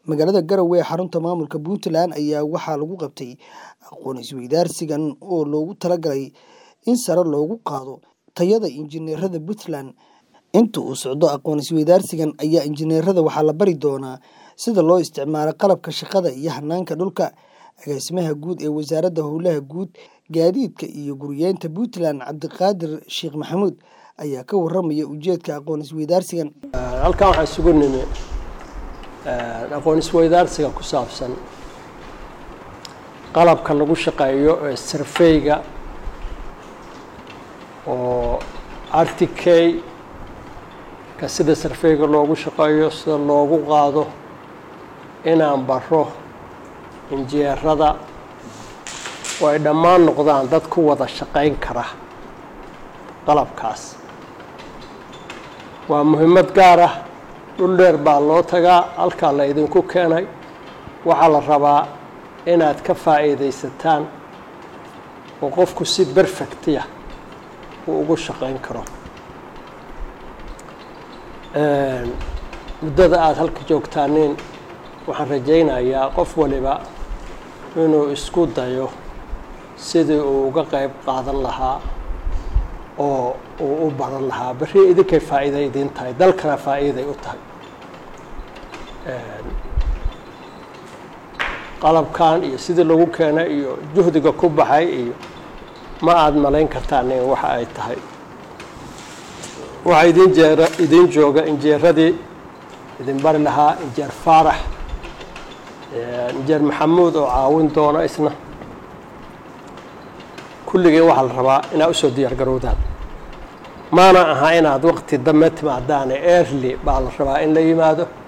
magaalada garowe ee xarunta maamulka puntland ayaa waxaa lagu qabtay aqoon isweydaarsigan oo loogu talagalay in sare loogu qaado tayada injineerada puntland inta uu socdo aqoon isweydaarsigan ayaa injineerada waxaa la bari doonaa sida loo isticmaalo qalabka shaqada iyo hanaanka dhulka agaasimaha guud ee wasaaradda howlaha guud gaadiidka iyo guriyeynta puntland cabdiqaadir sheekh maxamuud ayaa ka waramaya ujeedka aqoon isweydaarsigan halkan waxaan isugu nimi aqoon isweydaarsiga ku saabsan qalabka lagu shaqeeyo ee sarfeyga oo rtk ka sida sarfeyga loogu shaqeeyo sida loogu qaado inaan baro injineerada oo ay dhammaan noqdaan dad ku wada shaqayn kara qalabkaas waa muhiimad gaar ah dhul dheer baa loo tagaa halkaa la idinku keenay waxaa la rabaa inaad ka faa'iidaysataan oo qofku si berfectiya uu ugu shaqayn karo muddada aada halka joogtaaniin waxaan rajaynayaa qof waliba inuu isku dayo sidii uu uga qayb qaadan lahaa oo uu u baran lahaa berri idinkay faa'iida idiin tahay dalkana faa'iiday u tahay qalabkan iyo sidii lagu keenay iyo juhdiga ku baxay iyo ma aada malayn kartaan in waxa ay tahay waxaa idin jeer idiin jooga injeeradii idin bari lahaa injeer faarax injeer maxamuud oo caawin doona isna kulligii waxaa la rabaa inaad usoo diyaar garowdaan maana aha inaad waqti dambe timaadaane early baa la rabaa in la yimaado